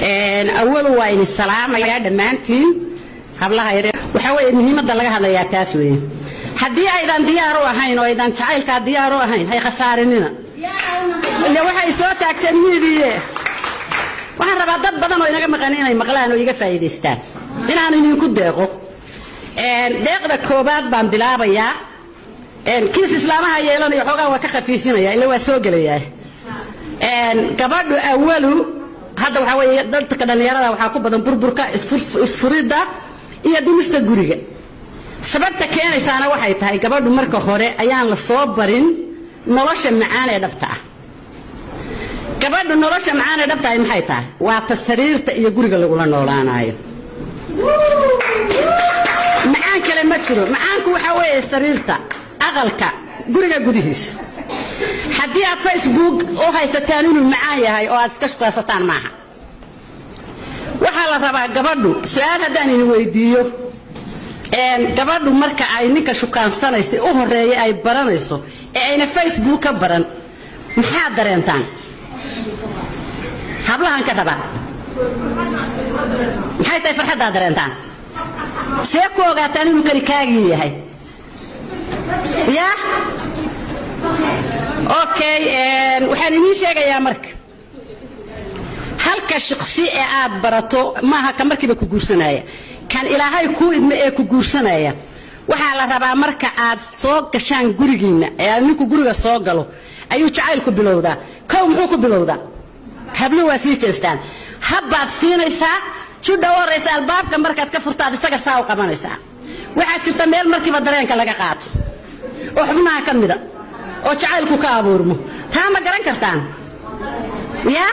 awadu waa idin salaamayaa dhammaantiin hablaha yar waxaa weeye muhiimadda laga hadlayaa taas weeye haddii aydan diyaar u ahayn oo aydan jacaylkaa diyaar u ahayn hay khasaarinina ile waxay soo taagteen miidiye waxaan rabaa dad badan oo inaga maqan inay maqlaan oo iga faa'iidaystaan inaan idinku deeqo deeqda koobaad baan bilaabayaa kiis islaamaha yeelanayo xoogaa waa ka khafiifinaya ila waa soo gelayaa gabadhu awalu hadda waxaa weeye dadka dhallinyarada waxaa ku badan burburka isfuridda iyo dhimista guriga sababta keenaysaana waxay tahay gabadhu marka hore ayaan la soo barin nolosha macaan ee dhabta ah gabadhu nolosha macaan ee dhabta ah maxay tahay waa ta sariirta iyo guriga lagula noolaanayo macaan kale ma jiro macaanku waxaa weeye sariirta aqalka guriga gudihiisa haddii aad facebook u haysataan inuu macaan yahay oo aad iska shukaysataan maaha waxaa la rabaa gabadhu su-aal haddaan idin weydiiyo gabadhu marka ay ninka shukaansanaysa u horeeya ay baranayso ee ayna facebook ka baran maxaad dareentaan hablahan ka rabaa maxay tahay farxaddaad dareentaan see ku ogaataan inuu kani kaagii yahay ya okay waxaan idiin sheegayaa marka halka shaqsi ee aad barato maaha ka markiiba ku guursanaya kan ilaahay kuu idmo ee ku guursanaya waxaa la rabaa marka aad soo gashaan gurigiinna ee aad ninku guriga soo galo ayuu jacaylku bilowdaa kow muxuu ku bilowdaa hablo waa sii jeestaan habbaad siinaysaa judha u horraysa albaabka markaad ka furtaad isaga saa u qabanaysaa waxaa jirta meel markiiba dareenka laga qaato oo xubnaha ka mida oo jacaylku ka abuurmo taa ma garan kartaan ya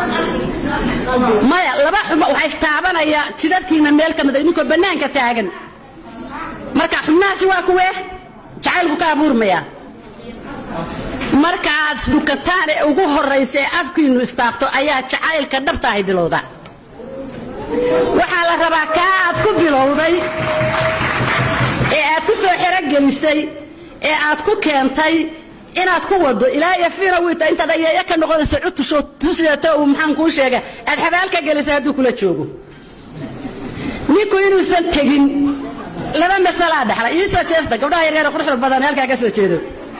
maya laba xubno waxaa istaabanaya jidadkiina meel ka mida idinkoo bannaanka taagan marka xubnahaasi waa kuwee jacaylku ka abuurmaya marka aad isdhukataan ee ugu horraysa ee afkiinnu istaafto ayaa jacaylka dhabtaahay bilowda waxaa la rabaa kaa aad ku bilowday ee aad ku soo xerogelisay ee aad ku keentay inaad ku wado ilaa iyo fiina wiita intaad ayeeya ka noqonaysa cutusho tusidato uu maxaan kuu sheega aad xabaal ka gelisay hadduu kula joogo ninku inuusan tegin laba masalaa dhaxla ii soo jeesta gabdhaha yaryar quruxda badan halkaa ka soo jeedo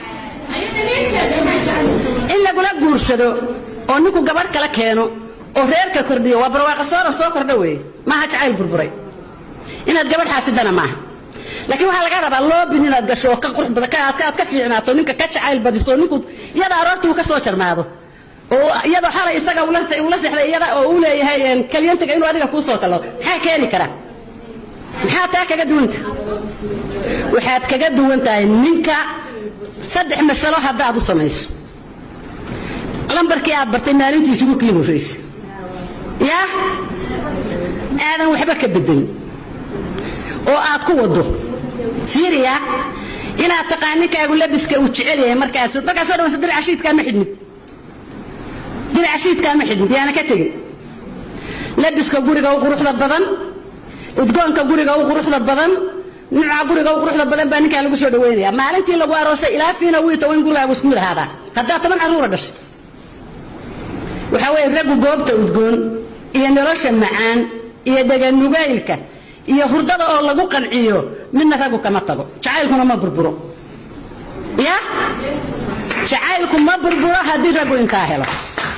in lagula guursado oo ninku gabadh kala keeno oo reerka kordhiyo waa barwaaqa soora soo kordha weeye maaha jacayl burburay inaad gabadh xaasidana maaha laakiin waxaa laga rabaa loobin inaad gasho oo ka qurux badan aad ka fiicnaato ninka ka jacayl badiso ninku iyada aroortii uu ka soo jarmaado oo iyadoo xalay isaga ula sexday iyada oo uu leeyahay kalyantiga inuu adiga kuu soo kalo maxaa keeni kara maxaa taa kaga duwanta waxaad kaga duwan tahay ninka saddex masalo haddaad u samayso lambarkii aad bartay maalintiisi ugu kiin horraysa yaa aadan waxba ka bedelin oo aad ku wado fiiriya inaad taqaan ninkaagu labiska uu jecel yahay markaad markaad soo dhawaysa diraca shiidkaa ma xidhnid diraca shiidkaa ma xidhnid yaana ka tegin labiska guriga u quruxda badan udgoonka guriga u quruxda badan nuuca guriga u quruxda badan baa ninkaa lagu soo dhaweynaya maalintii lagu aroosay ilaa fiina wiita in gurigaagu isku mid ahaadaa haddaad toban carruura dhashay waxaa weeye raggu goobta udgoon iyo nolosha macaan iyo deganugaylka iyo hurdada oo lagu qanciyo midna raggu kama tago jacaylkuna ma burburo ya jacaylku ma burburo haddii raggu intaa helo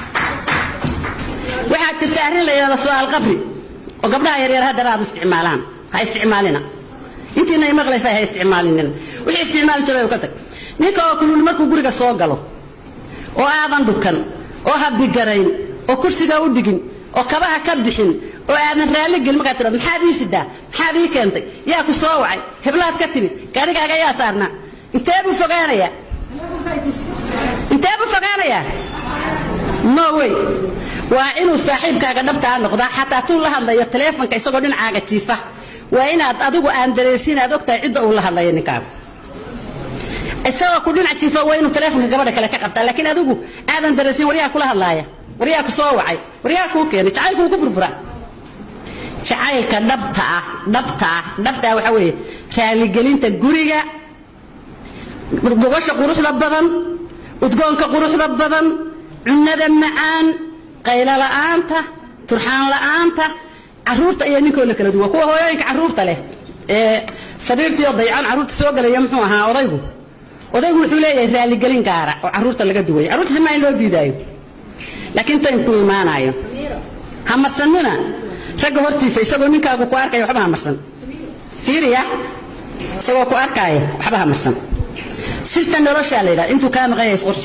waxaa jirta arrin la yidhahda su-aal qabri oo gabdhaha yaryar haddana aad isticmaalaan ha isticmaalina intiina ay maqlaysa ha isticmaalinina wixii isticmaali jiray ka tag ninka oo kulul markuu guriga soo galo oo aadan dhukan oo habigarayn oo kursiga u dhigin oo kabaha ka bixin oo aadan raalli gelin markaad tirado maxaad ii sidaa maxaad ii keentay yaa ku soo wacay heblaad ka timid gaarigaaga yaa saarnaa intee buu fogaanayaa intee buu fogaanayaa no way waa inuu saaxiibkaaga dhabtaa noqdaa xataa tuu la hadlayo taleefonka isagoo dhinacaaga jiifa waa inaad adigu aan dareensiin aad ogtahay cidda uu la hadlayo ninkaagu isagoo ku dhinac jiifa waa inuu taleefonka gabadha kale ka qabtaa laakiin adigu aadan dareensiin waryaha kula hadlaaya waryaa ku soo wacay waryaa kuu keenay jacaylku wuu ku burbura jacaylka dhabta ah dhabta ah dhabta ah waxaa weeye raaligelinta guriga gogosha quruxda badan udgoonka quruxda badan cunnada macaan qaylo la'aanta turxaan la'aanta caruurta iyo ninkoo la kala duwa kuwa hooyooyinka caruurta leh ee sariirtiioo daycan caruurta soo gelaya muxuu ahaa odaygu odaygu wuxuu leeyahay raaligelin gaara oo caruurta laga duwayo carruurtiisa maa in loo diidaayo laakiin taymku imaanayo ha marsanina ragga hortiisa isagoo ninkaagu ku arkaya waxba ha marsan fiiriya isagoo ku arkaayo waxba ha marsan sirta noloshaa la yidhahda intuu kaa maqan yahay isqurxi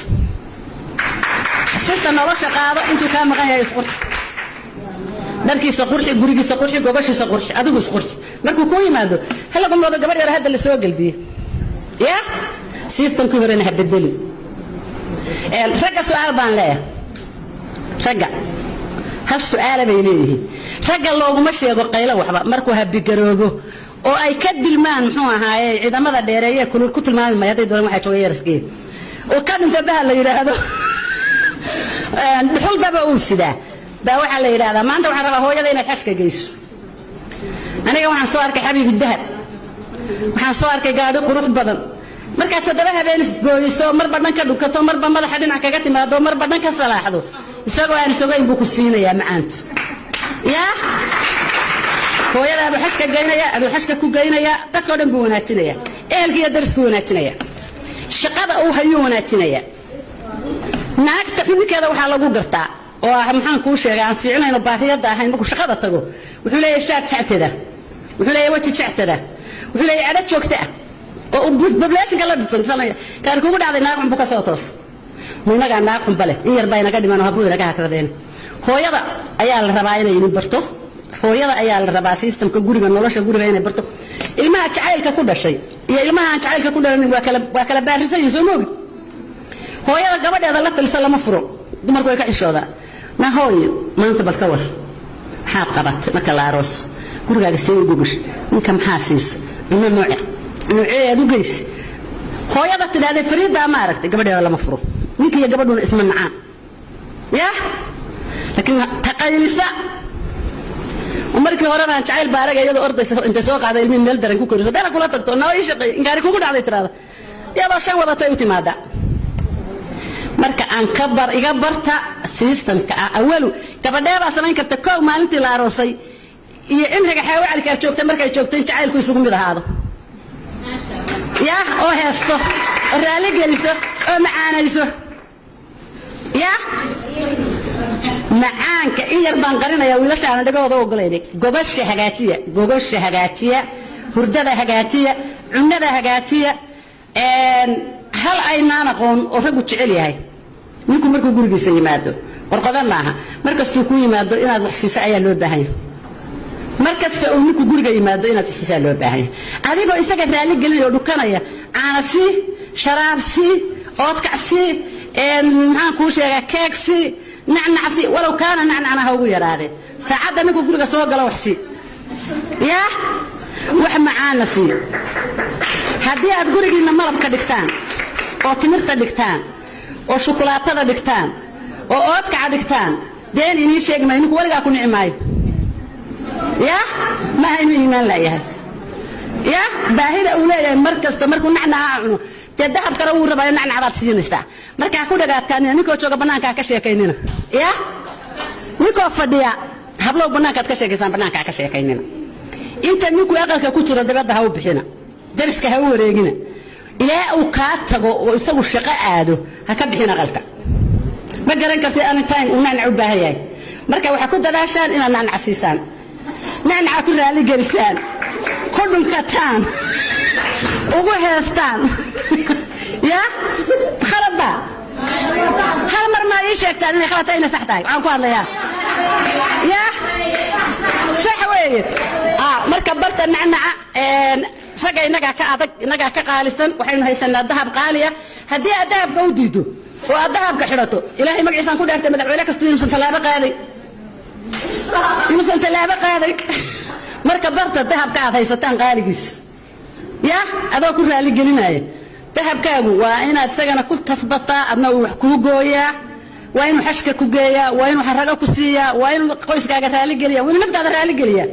sirta nolosha qaado intuu kaa maqan yahay isqurxi dharkiisa qurxi gurigiisa qurxi gogoshiisa qurxi adigu isqurxi markuu kuu yimaado hala qumoodo gabadh yar hadda la soo gelbiyo ya sistamkii horena ha bedeli ragga su-aal baan leeyahay ragga hal su-aala bay leeyihiin ragga looguma sheego qaylo waxba markuu habigaroobo oo ay ka dilmaan muxuu ahaaye ciidamada dheereeye kulul ku tilmaami maya hadday doonaan waxaa jooga yararkeed oo ka dhinta baha la yidhaahdo dhuxul daba uu sidaa baa waxaa la yidhahdaa maanta waxaan rabaa hooyada inaad xashka geyso aniga waxaan soo arkay xabiibi dahab waxaan soo arkay gaadhi qurux badan markaad toddoba habeen isbooyiso marba dhan ka dhunkato marba madaxa dhinac kaga timaado marba dhan ka salaaxdo isagoo aan isogayn buu ku siinayaa macaantu yaa hooyada aduu xashka geynaya aduu xashka ku geynaya dadkao dhan buu wanaajinaya ehelka iyo darisku wanaajinaya shaqada uu hayuu wanaajinaya naagta xubinkeeda waxaa lagu gartaa oo ah maxaan kuu sheegay aan fiicnayno baariyadda ahayn markuu shaqada tago wuxuu leeyahay shaad jectada wuxuu leeyahay weji jectada wuxuu leeyahay cadho joogta ah oo bablaashinka la dhisansanaya kaari kugu dhacday naag xunbu ka soo toos mu inagaa naag xunba leh in yar baa inaga dhiman oo habbuu inaga hakradeen hooyada ayaa la rabaa inay idin barto hooyada ayaa la rabaa sistamka guriga nolosha guriga inay barto ilmaha jacaylka ku dhashay iyo ilmaha aan jacaylka ku dhalanin waa kala waa kala baarisan yihin soo moogid hooyada gabadheeda la talisa lama furo dumarku way ka xishoodaa na hooyo maanta bal ka war maxaad qabatay marka la aroos gurigaaga see u gogash ninka maxaa siisa cunno nooce noocee aad u geysi hooyada tidhahdee fariiddaa ma aragtay gabadheeda lama furo ninka iyo gabadhuna isma nacaan yah laakiin taqaylisa markii horena aan jacayl baaraga iyadoo ordaysa intay soo qaada ilmihi meel daran ku koriso beela kula tagto noo ii shaqeey ingaari kugu dhacday tiraada iyadoo shan wadatay u timaada marka aan ka bar iga barta sistamka ah awalu gabadheebaa samayn karta kow maalintii la aroosay iyo cimriga xaawacalkaa joogtay markay joogtay in jacaylku isugu mid ahaado yah oo heesto oo raali geliso oo macaanayso yah macaanka in yar baan qarinaya wiilashaana dhagahooda ogolayna gogosha hagaajiya gogosha hagaajiya hurdada hagaajiya cunada hagaajiya hal aynaan aqoon oo raggu jecel yahay ninku markuu gurigiisa yimaado qorqoda maaha mar kastuu ku yimaado inaad wax siiso ayaa loo baahanya mar kasta uu ninku guriga yimaado inaad wax siisaa loo baahanya adigoo isaga raali gelinaya oo dhukanaya caana sii sharaab sii oodkac sii maxaan kuu sheegaa keeg sii nacnac sii walow kaana nacnacna ha ugu yaraadee saacadda ninku guriga soo galo wax sii yaa wax macaana sii haddii aad gurigiinna malabka dhigtaan oo timirta dhigtaan oo shukulaatada dhigtaan oo oodkaca dhigtaan been inii sheegi maayo ninku weligaa ku nici maayo yah maaha inuu iimaan laayahay yah baahida uu leeyahay mar kasta markuu nacnaca cuno dee dahab kale wuu rabaayo nacnacdaad siinaysaa markaa ku dhagaadkaanina ninkoo jooga bannaanka ha ka sheekaynina yah ninkoo fadhiya hablow bannaankaad ka sheekaysaan bannaanka ha ka sheekaynina inta ninkuu aqalka ku jiro dabadda ha u bixina dariska ha u wareegina ilaa uu kaa tago oo isagu shaqo aado ha ka bixin aqalka ma garan kartid anytime uu nacnac u baahan yahay marka waxaa ku dadaashaan inaad nacnac siisaan nacnaca ku raali gelisaan ku dhunkataan ugu heestaan ya khaladba hal mar maa ii sheegtaan inay khalad tahay inay sax tahay waxaan ku hadlayaa ya sax weeye marka barta nacnaca ragga innagaa ka adag innagaa ka qaalisan waxaynu haysanaa dahab qaaliya haddii aad dahabka u diido oo aad dahabka xidhato ilaahay magaciisaan ku dhaartay madaxweyne kastu inuusan tallaabo qaaday inuusan tallaabo qaaday marka barta dahabka aad haysataan qaaligiis ya adoo ku raali gelinaya dahabkaagu waa inaad isagana ku tasbataa adna uu wax kuu gooyaa waa inuu xashka ku geeyaa waa inuu xarago ku siiyaa waa inuu qoyskaaga raaligeliya waa inuu naftaada raaligeliyaa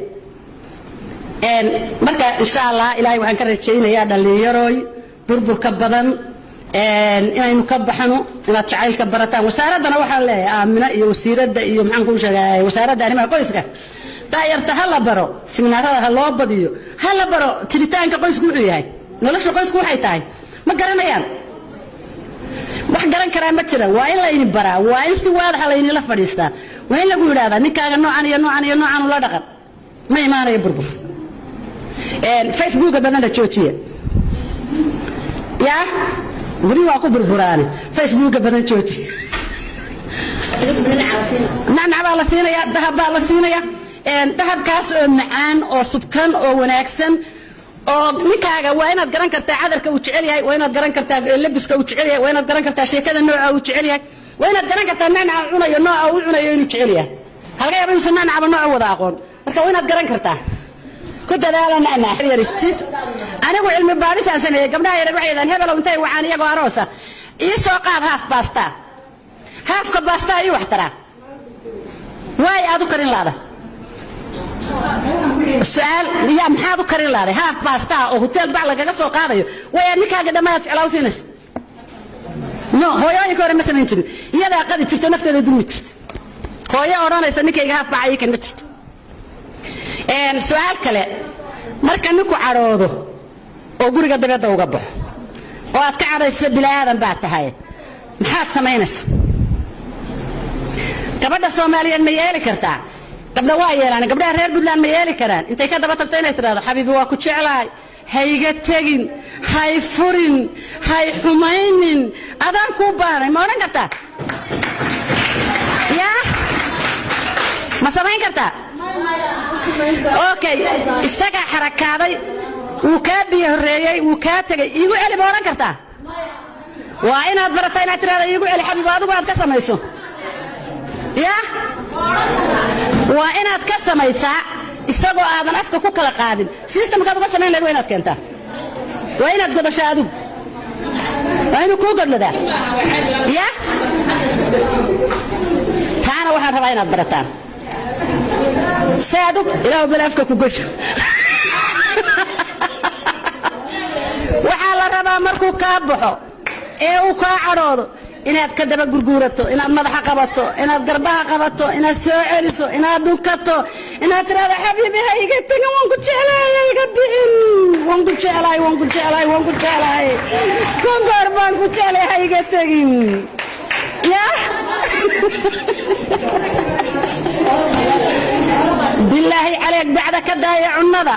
marka insha allah ilaahay waxaan ka rajaynayaa dhallinyarooy burburka badan inaynu ka baxno inaad jacaylka barataan wasaaraddana waxaan leeyahay aamina iyo wasiiradda iyo maxaan kuu sheegay wasaaradda arrimaha qoyska daayarta ha la baro siminaarada ha loo badiyo ha la baro tiritaanka qoysku wuxuu yahay nolosha qoysku waxay tahay ma garanayaan wax garan karaa ma jira waa in layni baraa waa in si waadaxa laynila fadhiistaa waa in lagu yidhahdaa ninkaaga noocan iyo noocan iyo noocan ula dhaqan ma imaanayo burbur facebooka badana joojiya yaa guri waa ku burburaane facebooka badan joojiya nacnac baa la siinaya dahab baa la siinaya dahabkaas oo macaan oo subkan oo wanaagsan oo ninkaaga waa inaad garan kartaa cadarka uu jecel yahay waa inaad garan kartaa labiska uu jecel yahay waa inaad garan kartaa sheekada nooca uu jecel yahay waa inaad garan kartaa nacnaca cunayo nooca uu cunayo inuu jecel yahay halga yaaba inuusan nacnacaba nooca wada aqoon marka waa inaad garan kartaa ku dadaala nacnac anigu cilmi baadhisaan sameeyey gabdhaha yareer waxay yidhahan hebelow intay wacaan iyagoo aroosa ii soo qaad haaf baastaa haafka baastaa ii wax taraa waay aad u karin laada su-aal yaa maxaad u karin laaday haaf baastaa oo hoteel bac lagaga soo qaadayo wayaa ninkaaga dhammaad jeclaa u siinaysa no hooyooyinka hore ma samayn jirin iyadaa qadi jirto nafteeda dulmi jirta hooyo odhanaysa ninkayga haaf baca ii kan ma jirto su-aal kale marka ninku cadhoodo oo guriga dabadda uga baxo oo aad ka cadhaysa bila'aadan baad tahay maxaad samaynaysa gabadha soomaaliyeed ma yeeli kartaa gabdha waa yeelaan gabdhaha reer puntland ma yeeli karaan intay ka daba tagto inay tidhahdo xabiibi waa ku jeclahay hayga tegin hay furin hay xumaynin adaan kuu baanay ma odhan kartaa yaa ma samayn kartaa okay isagaa xarakaaday wuu kaa biyo horreeyey wuu kaa tegey iigu celi ma odhan kartaa waa inaad barataa inaad tidhahda iigu celi xabiib adigu aad ka samayso yaa waa inaad ka samaysaa isagoo aadan afka ku kala qaadin sistamkaad uga samayn lahayd waa inaad keentaa waa inaad godashaa adigu waa inuu kuu godladaa ya taana waxaan rabaa inaad barataan se adug ilaah bal afka ku gosho waxaa la rabaa markuu kaa baxo ee uu kaa cadhoodo inaad ka daba gurguurato inaad madaxa qabato inaad garbaha qabato inaad soo celiso inaad dunkato inaad tiraahdo xabiibi ha iga tegin waan ku jeclahay ha iga bixin waan ku jeclahay waan ku jeclahay waan ku jeclahay kongoor baan ku jeclay ha iga tegin ya bilaahi caleeg bacda ka daaya cunnada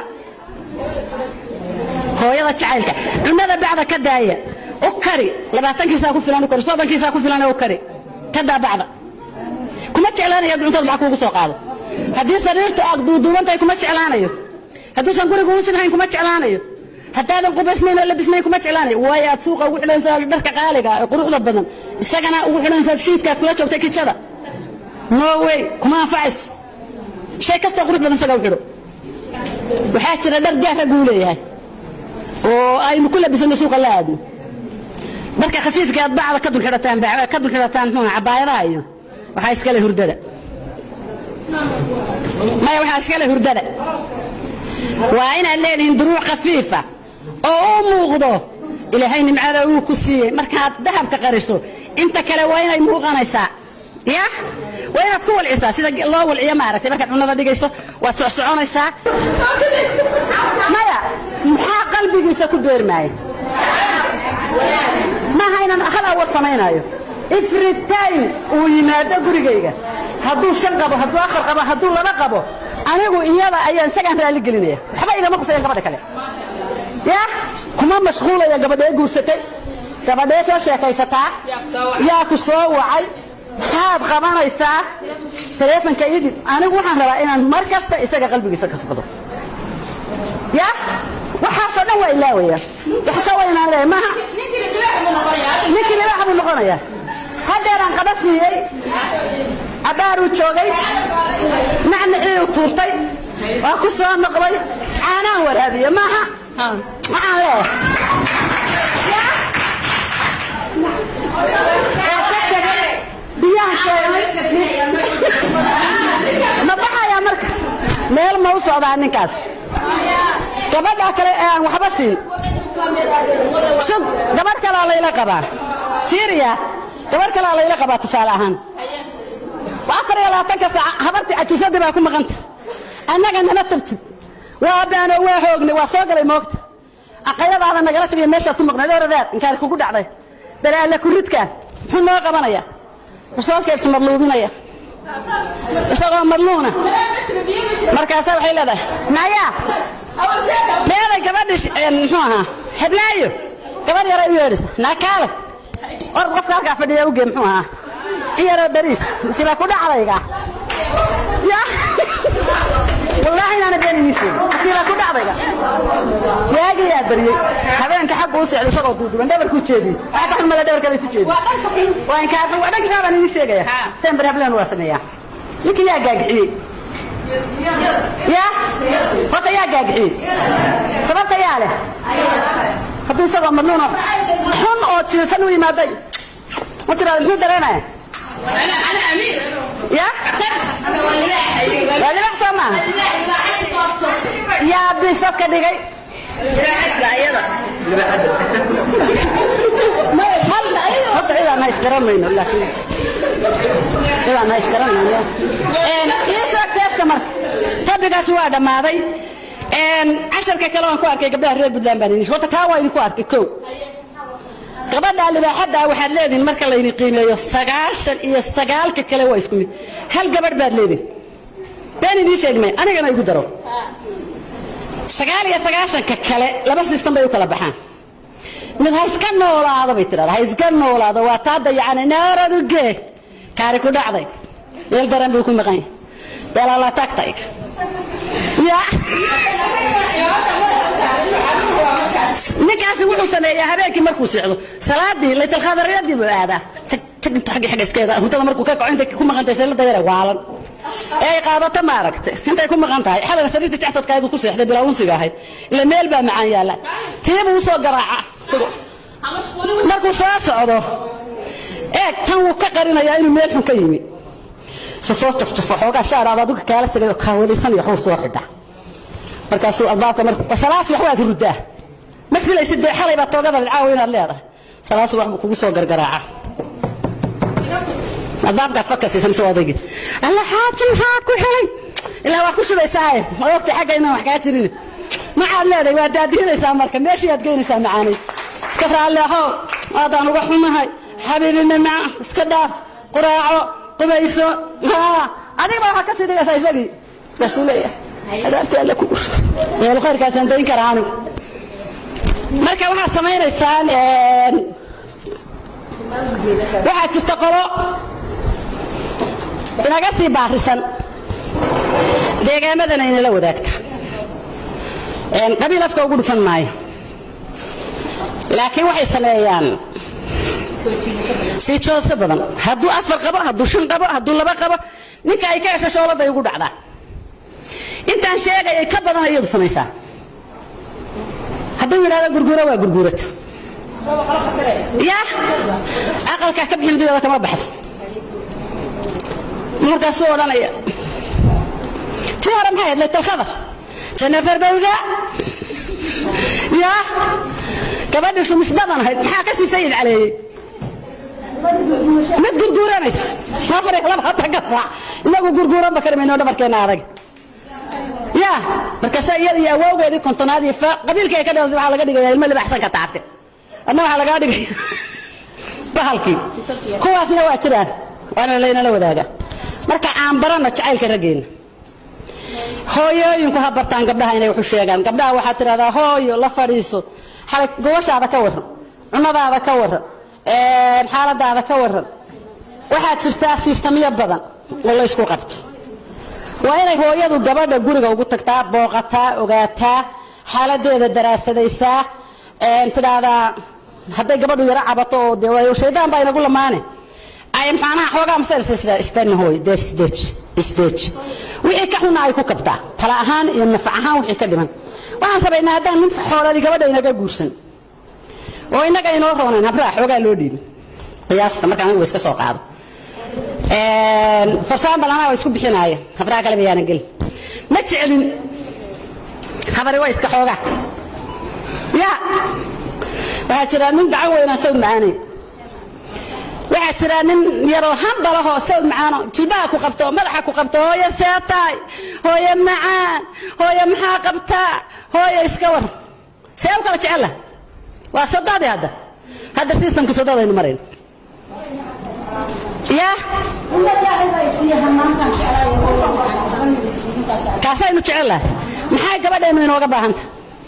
hooyada jacaylka cunnada bacda ka daaya u kari labaatankiisaa ku filan u kari soddonkiisaa ku filan u kari ka daa bacda kuma jeclaanayo hadduu cuntada maxaa kuugu soo qaado haddii sariirtu aad duuduubantahay kuma jeclaanayo hadduusan guriga uusan hayn kuma jeclaanayo haddaadan qubaysnayn oo labisnayn kuma jeclaanayo waayo aad suuqa ugu xidhanaysaa dharka qaaliga ee quruxda badan isagana ugu xidhanaysaa shiidkaad kula joogtay kijada no way kuma anfacayso shay kastoo qurux badan isaga u xidho waxaa jira dhar gaara buu leeyahay oo aynu ku labisano suuqa la aadno marka khafiifka aad bacda ka dulxidhataan ka dulxidhataan muxuu cabaayadaha iyo waxaa iskale hurdada maya waxaa iskale hurdada waa inaad leedihiin duruuc khafiifa oo u muuqdo ilaahay nimcada uu ku siiyey markaad dahabka qariso inta kale waa inay muuqanaysaa ya waa inaad ku walcisaa sida loo walciyo maaragtay markaad cunada dhigayso waad socsoconaysaa maya maxaa qalbigiisa ku beermaaya maaha inaan hal awar samaynaayo every time uu yimaado gurigayga hadduu shan qabo hadduu afar qabo hadduu laba qabo anigu iyada ayaan isagaan raalli gelinaya waxba igama qusayan gabadha kale ya kuma mashquulaya gabadhee guursatay gabadhee soo sheekaysataa yaa ku soo wacay maxaad qabanaysaa taleefonka idib anigu waxaan rabaa inaan mar kasta isaga qalbigiisa ka socdo ya waxaasoo dhan waa ilaawaya wax ka waynaan leeyahay maaha ninkii libaaxa buu noqonayaa haddeeraan qaba siiyey cabaaruu joogay macniciiu tuurtay waa ku soo noqday caanaan waraabiye maaha waxaan leeyahay biyaan sheegnay ma baxayaa marka meel ma u socdaa ninkaas gabadhaa kale ee aan waxba siin sug gabadh kalaa layla qabaa fiiriya gabadh kalaa layla qabaa tusaale ahaan afar iyo labaatanka saac habartii cajuusadii baa ku maqanta annaga nama tabtid waa baano waa hoognay waa soo galay moogta aqayadaada nagala tagay meeshaad ku maqnayd oradaad inkaari kugu dhacday balaalle kuridka muxuu noo qabanaya rasoolkeedsu madluubinaya isagoo madluuna markaasa waxay leedahay maya meeday gabadhi muxuu ahaa heblaayo gabadh yara u yeedhisa naakaale or qofka halkaa fadhiya uge muxuu ahaa in yaroo beriis sila ku dhacdayga ya wallaahi inaana been ii sheegin sila ku dhacdayga waagiyaa baryey habeenka xaggu u socday isagoo duuduban dhabarkuu jeediyey waxaa ka xumada dhabarka la isu jeediyey waa inkaa dhankaa baan idiin sheegaya seen bari hableen waa sameeyaa ninkii yaa gaagixiyey ya horta yaa gaagixiyey sababta yaa leh hadduu isagoo madnuuna xun oo jiifan u yimaaday ma tiraada muxuu dareenaya ya waa libax soo maaha yaa bisafka dhigay horta cidaan ha isgaramayno laakiin cidaan ha isgaramayno iisoo teeska marka tabigaasi waa dhammaaday casharka kale waan ku arkay gabdhaha reer puntland baan idin horta kaa waa idinku arkay kow gabadha libaaxadda waxaad leedihin marka laydin qiimeeyo sagaashan iyo sagaalka kale waa isku mid hal gabadh baad leedihin been idiin sheegmay anigana igu daro sagaal iyo sagaashanka kale laba sistem bay u kala baxaan mid ha iska noolaado bay tidhahda ha iska noolaado waa taa dayacana naaraduge kaari ku dhacday meel daran buu ku maqan yahay beelala tagtayg ya ninkaasi wuxuu sameeyaa habeenkii markuu socdo salaadii laytalkhaadariyadii buu aadaa intu agga agga iskeeda hurdada markuu ka kaco intay ku maqan tahay seelada yara waalan ee ay qaadato maaragta intay ku maqan tahay xalana sariirta jactadkaayadu ku seexday bilaa unsiga ahayd ila meel baa macaan yaalla tiibuu usoo garaaca isagu markuu soo socdo eeg tan wuu ka qarinayaa inuu meel xun ka yimi se soo jafjafo xoogaa shaaraad adigu kaala tegayoo kaawalaysan iyo waxbuu soo xidha markaasuu albaabka markuu salaasi wax waad hurdaa ma filaysid dee xalay baa toogada dhacaawo inaad leedahay salaasu wax buu kugu soo gargaraaca albaabkaad fadka siisan soo odaygii alla xaaji maxaa ku helay ilaa waa ku shubaysaaye odogta xagga inaan wax kaa jirin maxaad leedahay waa daadihinaysaa marka meeshii aad geynaysaa macaanay iska raalli ahow aadaan uga xumahay xabiibi mamaca iska dhaaf quraaco qubayso adiga baa waxaad ka sii dhigaysaa isagii markaasuu leeyahay adaabtii alle ku gurta meel khayrkaasaan dayn karaa anigu marka waxaad samaynaysaan waxaa jirta qolo inaga sii baarisan deegaamadan aynala wadaagta qabiil afka ugu dhufan maayo laakiin waxay sameeyaan sii joodso badan hadduu afar qabo hadduu shan qabo hadduu laba qabo ninka ay ka hesho shooladay ugu dhacdaa intaan sheegayay ka badan iyadu samaysaa hadduu yidhahdo gurguura waa gurguurata ya aqalkaa ka bixin duyada kama baxdo markaasuu odhanaya tii hore maxay ahayd laytalkhadar jennifer bawsa ya gabadhii shumisbadan ahayd maxaa ka sii sayid caleeyey mid gurguuranays afar iyo labaatanka saac inagu gurguuranba karimayno dhabarkeena adag ya markaasa iyada iyo awowgeedii kontonaad iyo qabiilkii ay ka dhalatay waxaa laga dhigaya ilmo libaxsan ka taabte adna waxaa lagaa dhigaya bahalkii kuwaasna waa jiraan waana laynala wadaaga marka aan barana jacaylka raggeena hooyooyinku ha bartaan gabdhaha inay waxu sheegaan gabdhaha waxaad tidhahdaa hooyo la fadhiiso xalay gobashaada ka warran cunadaada ka warran xaaladaada ka warran waxaad jirtaa siistamyo badan oo la ysku qabto waa inay hooyadu gabadha guriga ugu tagtaa booqataa ogaataa xaaladeeda daraasadaysaa tidhaahdaa hadday gabadhu yaro cabato oo de shaydaan baa inagu lamaane ay maxaanaha xoogaa masayrsa istana hooy dee isdeej isdeej wixii ka xuna ay ku kabtaa tala ahaan iyo nafac ahaan wixii ka dhiman waxaan samaynaa haddaan nin xoolali gabadha inaga guursan oo innaga inoo roonayn habraa xoogaa loo dhiibin qiyaasta markaan anigu iska soo qaado farsaan badanaa waa isku bixinaaya habraa kale bayaana gelin ma jeclin habari waa iska xoogaa ya waxaa jira nin gacan weynaa sawd macaanay waxaa jira nin yaroo handalahoo sawd macaano jilbaha ku qabto madaxa ku qabto hooyo seetaay hooyo macaan hooyo maxaa qabtaa hooyo iska war see u kala jecella waa sodaadii hadda hadda sistamka sodadaynu marayno ya kaasaynu jecellahay maxay gabadheennu inooga baahanta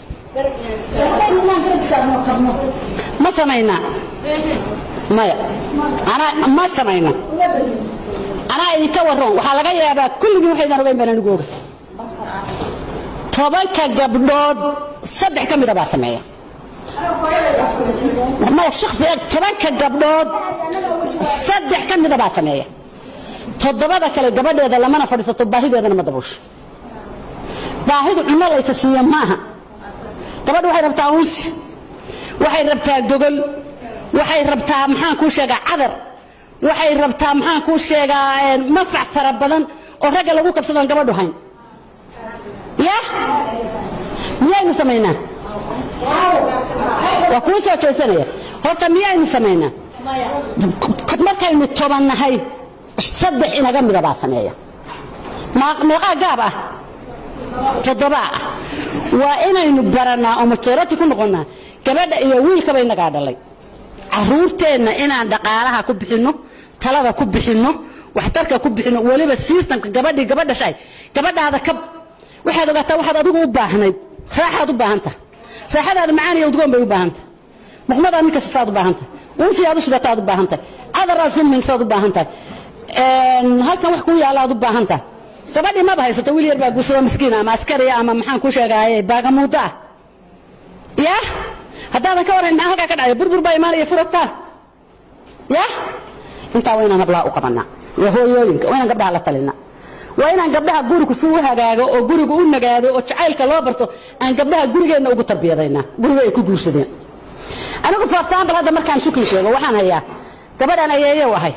ma samaynaa maya anaa ma samayna anaa idinka waroon waxaa laga yaabaa kulligii waxaydan ogeyn baan anigu oga tobanka gabdhood saddex ka mida baa sameeya maya shakhsiga tobanka gabdhood saddex ka mida baa sameeya toddobada kale gabadheeda lamana fadhiisato baahideedana ma dabuusho baahidu cunno laysa siiya maaha gabadhu waxay rabtaa unsi waxay rabtaa gogol waxay rabtaa maxaan kuu sheegaa cadar waxay rabtaa maxaan kuu sheegaa mafac fara badan oo ragga lagu kabsadoon gabadhu hayn ya miyaynu samaynaa waa kuu soo jeesanaya horta miyaynu samaynaa markaynu tobannahay saddex inaga mida baa sameeya meeqaa gaab ah toddobaa ah waa inaynu barannaa oo majorati ku noqonnaa gabadha iyo wiilkaba inagaa dhalay caruurteenna inaan dhaqaalaha ku bixinno talada ku bixinno waxtarka ku bixinno weliba sistamka gabadhii gabadha shay gabadhaada ka waxaad ogaataa waxaad adigu u baahnayd raaxaad u baahanta raaxadaada macaan iyo udgoon bay u baahanta muqmadaad nin kasta saad u baahantahay unsi aad u shidataad u baahantahay cadaraad suminsaad u baahantahay halkan wax kuu yaalla aad u baahantahay gabadhii maba haysato wiil yar baa guursado miskiina ama askariya ama maxaan ku sheegaaye baagamuudo ah ya haddaadan ka warhayn maxaa halkaa ka dhacaya burbur baa imaanaya furataa ya intaa waa inaan hablaha u qabanaa waa hooyooyinka waa inaan gabdhaha la talina waa inaan gabdhaha gurigu si u hagaago oo gurigu u nagaado oo jacaylka loo barto aan gabdhaha gurigeenna ugu tarbiyadaynaa guriga ay ku guursadeen anigu for example hadda markaan shukli sheego waxaan hayaa gabadhaan ayeeyo ahay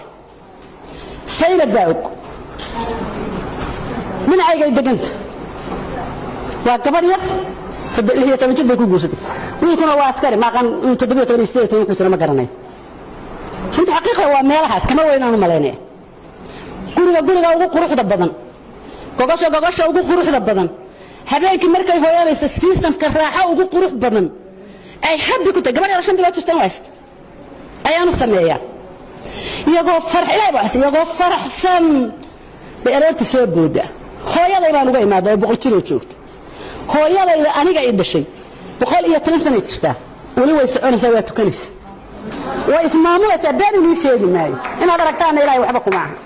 saynab baa og dhinacaygay deganta waa gabadh yar iyo toban jir bay ku guursatay wiilkuna waa askari maaqan toddobiyo toban iyo sideed iyo toban wuxuu jira ma garanayo runtii xaqiiqa waa meelahaas kama weynaan u malaynaya guriga guriga ugu quruxda badan gogosha gogosha ugu quruxda badan habeenkii markay hooyanaysa sistamka raaxo ugu qurux badan ay habi ku tahay gabadh yar shan bilood jirtan haysta ayaanu sameeyaa iyagoo farax ilahay baa iyagoo faraxsan bay aroorta soo booda hooyaday baan uga imaada oo boqol jiroo joogta hooyadayda aniga i dhashay boqol iyo toban sanay jirtaa weli way soconaysaa waa tukanaysa way ismaamulaysaa been inii sheegi maayo inaad aragtaana ilahay waxba kuma aha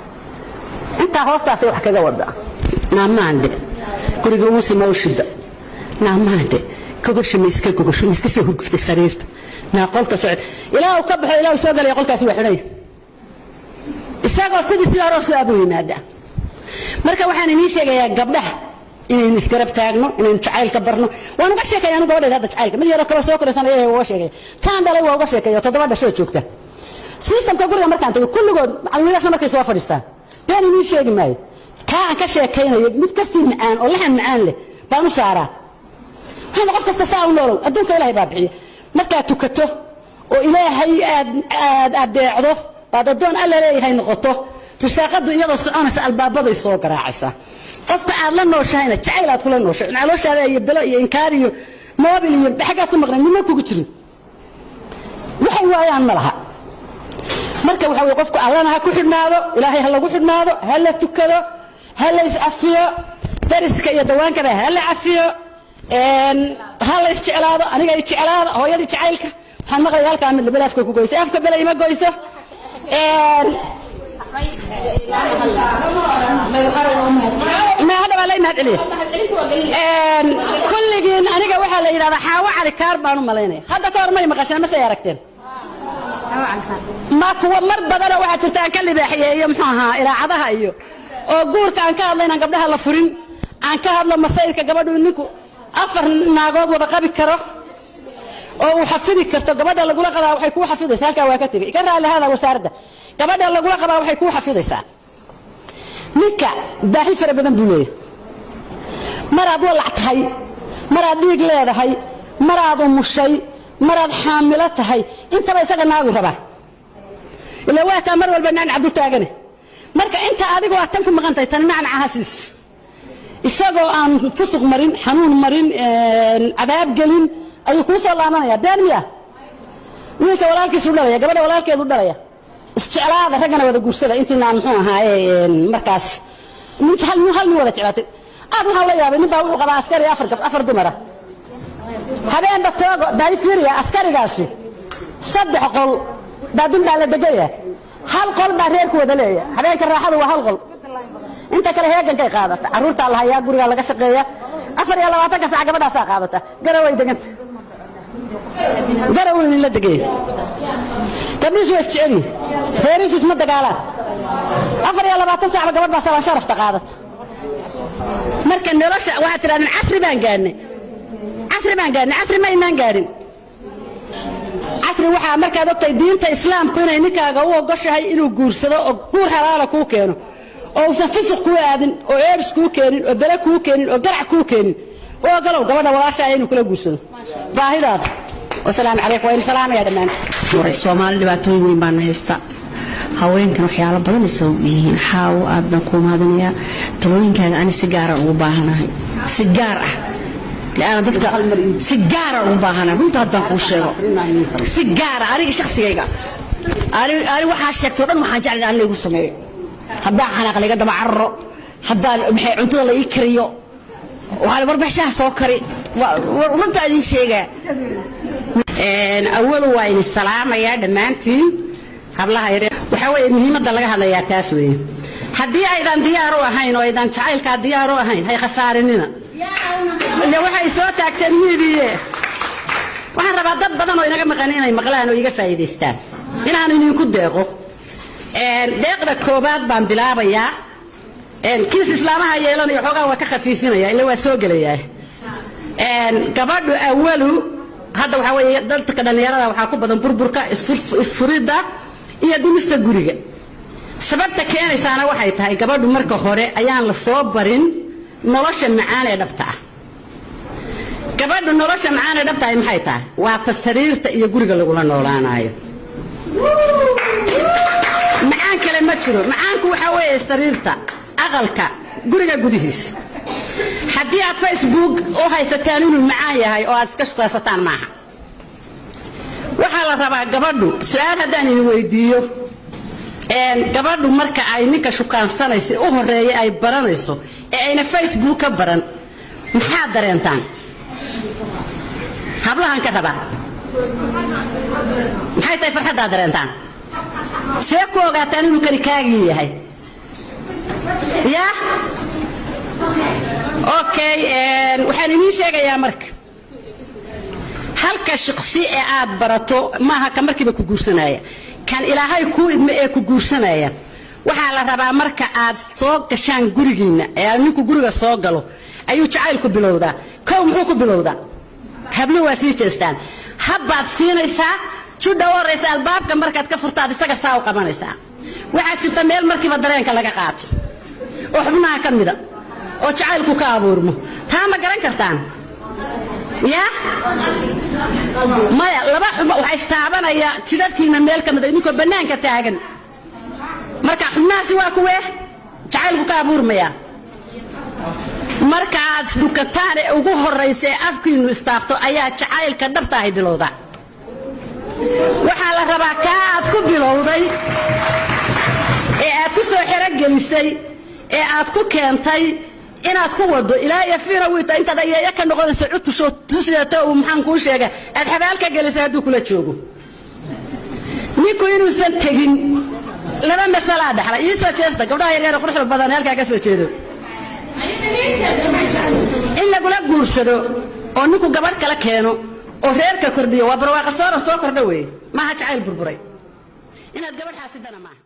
intaa hoostaasay wax kaga wada naamaandhe guriga uusi mawshida naamaandhe gogosha ma iska gogosho ma iska soo hurguftay sariirta naa qolka socod ilaa uu ka baxo ilaa uu soo galaya qolkaasi waa xidhaya isagoo sidii si hore soo abuu yimaadaa marka waxaan inii sheegayaa gabdhaha inaynu isgarab taagno inaynu jacaylka barno waan uga sheekaya anu gabadheeda hadda jacaylka mid yaroo kaloo soo koraysan ayaa uga sheegaya taan dhalay waa uga sheekaya toddoba dhashoo joogta sistamka guriga markaan tago kulligood wiilasha markay soo fadhiistaan been inii sheegi maayo kaa aan ka sheekaynayo mid kasii macaan oo laxan macaan leh baan u saaraa waxaana qof kasta saa u noolow adduunka ilahay baa bixiya markaad tukato oo ilaahay aad aad adeecdo baad addoon alla leeyahay noqoto risaaqadu iyadoo soconaysa albaabaday soo garaacaysaa qofka aad la nooshahayna jacayl aad kula nooshay calooshaada iyo belo iyo inkaar iyo moobil iyo xaggaad ku maqnay nima kugu jirin waxay waayaan ma laha marka waxa weye qofku allana ha ku xidhnaado ilaahay ha lagu xidhnaado ha la tukado ha la iscafiyo dariska iyo dawaankaba ha la cafiyo ha la isjeclaado aniga isjeclaada hooyadii jacaylka waxaan maqlaya halkaa mid bel afka ku goyso afka bele ima goyso ma hadda baa la imahad celiya kulligiin aniga waxaa la yidhahdaa xaawo cali kaar baan u malaynaya hadda ka hor may maqasheen masay aragteen ma kuwa mar badanoo waxaa jirta aan ka libaaxiyeeyo muxuu ahaa ilaacadaha iyo oo guurka aan ka hadla inaan gabdhaha la furin aan ka hadlo masayrka gabadhu ninku afar naagood wada qabi karo oo uu xafidi karto gabadha lagula qabaa waxay kuu xafidaysaa halkaa waa ka tegey ka raali hada wasaaradda gabadha lagula qabaa waxay kuu xafidaysaa ninka baahi fara badan buu leeyahay maraad walac tahay maraad dhiig leedahay maraad umushay maraad xaamilo tahay intaba isaga naagu rabaa ila waataa mar walba nacnac dul taagane marka inta adigu aad tan ku maqan tahay tani nacnacaha siiso isagoo aan fusuq marin xanuun marin cadaab gelin ayuu kuu soo laabanaya been miya wiilka walaalkiisu dhalaya gabadha walaalkeedu dhalaya isjeclaada raggana wada guursada intiinaan muxuu ahaaye markaas hal nin wada jeclaatay aad waxaan la yaabay nin baa wuxuu qabaa askari afar afar dumara habeenba toogo daay fiiriya askarigaasu saddex qol daadun baa la degaya hal qol baa reerku wada leeya habeenka raaxadu waa hal qol inta kale heegankay qaadata carruurtaa la hayaa gurigaa laga shaqeeya afar iyo labaatanka sac gabadhaasaa qaadata garaway deganta garaway la degaya gabdhiisu waa isjecelyihin reerihiisu isma dagaalaan afar iyo labaatan sacba gabadh baa sabaan sharafta qaadata marka nolosha waxaad tidhahdeen casri baan gaadnay casri baan gaadnay casri ma inaan gaadhin casri waxaa markaad ogtahay diinta islaamku inay ninkaaga u ogoshahay inuu guursado oo guur halaala kuu keeno oo uusan fisuq kuu aadin oo eedhis kuu keenin oo bele kuu keenin oo garac kuu keenin u ogolow gabadha walaashaaya inuu kula guursado baahidaada wasalaamu calaykum waa in salaamaya dhammaantiin soomaali dhibaatooyin weyn baana haysta haweenkan waxyaalo badan ay sabab yihiin xaawo aad baan kuu mahadinayaa talooyinkaaga ani si gaara ugu baahanahay si gaar ah laana dadka si gaara ugu baahanahay runta haddaan kuu sheego si gaara aniga shakhsigayga ani ani waxaa sheegtay o dhan waxaan jeclay in laygu sameeyo haddaan xanaaq layga daba cararo haddaan maxay cuntada la ii kariyo waxaan warbixishaha soo kari runta idin sheegaa awalu waa idin salaamayaa dhammaantiin hablaha yare waxaa weeye muhiimadda laga hadlayaa taas weeye haddii aydan diyaar u ahayn oo aydan jacaylkaa diyaar u ahayn hay khasaarinina ile waxay soo taagteen miidiye waxaan rabaa dad badan oo inaga maqan inay maqlaan oo iga faa'iidaystaan inaan idinku deeqo deeqda koobaad baan bilaabayaa kiis islaamaha yeelanaya xoogaa waa ka khafiifinaya ila waa soo gelayaa gabadhu awalu hadda waxaa weeye dadka dhallinyarada waxaa ku badan burburka isfuridda iyo dumista guriga sababta keenaysaana waxay tahay gabadhu marka hore ayaan la soo barin nolosha macaan ee dhabta ah gabadhu nolosha macaan ee dhabta ah maxay tahay waa ta sariirta iyo guriga lagula noolaanayo macaan kale ma jiro macaanku waxaa weeye sariirta aqalka guriga gudihiisa haddii aad facebook u haysataan inuu macaan yahay oo aad iska shukaysataan maaha waxaa la rabaa gabadhu su-aal haddaan idin weydiiyo gabadhu marka ay ninka shukaansanayso u horeeya ay baranayso ee ayna facebook ka baran maxaad dareentaan hablahan ka rabaa maxay tahay farxaddaad dareentaan see ku ogaataan inuu kani kaagii yahay ya okay waxaan idiin sheegayaa marka halka shaqsi ee aad barato maaha ka markiiba ku guursanaya kan ilaahay kuu idmo ee ku guursanaya waxaa la rabaa marka aad soo gashaan gurigiinna ee aad ninku guriga soo galo ayuu jacaylku bilowdaa kow muxuu ku bilowdaa hablo waa sii jeestaan habbaad siinaysaa judha u horraysa albaabka markaad ka furtaad isaga saa u qabanaysaa waxaa jirta meel markiiba dareenka laga qaato oo xubnaha ka mida oo jacaylku ka abuurmo taa ma garan kartaan ya maya laba xubno waxaa istaabanaya jidhadkiina meel ka mida idinkoo bannaanka taagan marka xubnahaasi waa kuwee jacaylku ka abuurmaya marka aad isdhukataan ee ugu horraysa ee afkiinnu istaabto ayaa jacaylka dhabtaahay bilowda waxaa la rabaa kaa aad ku bilowday ee aad ku soo xerogelisay ee aad ku keentay inaad ku wado ilaa iyo fiina wiita intaad ayeeya ka noqonaysa cutusho tusidato uu maxaan kuu sheega aad xabaal ka gelisay hadduu kula joogo ninku inuusan tegin laba masalaa dhaxla ii soo jeesta gabdhaha yaryar quruxda badan halkaa ka soo jeedo in lagula guursado oo ninku gabadh kala keeno oo reerka kordhiyo waa barwaaqa soora soo kordha weeye maaha jacayl burburay inaad gabadh xaasidana maaha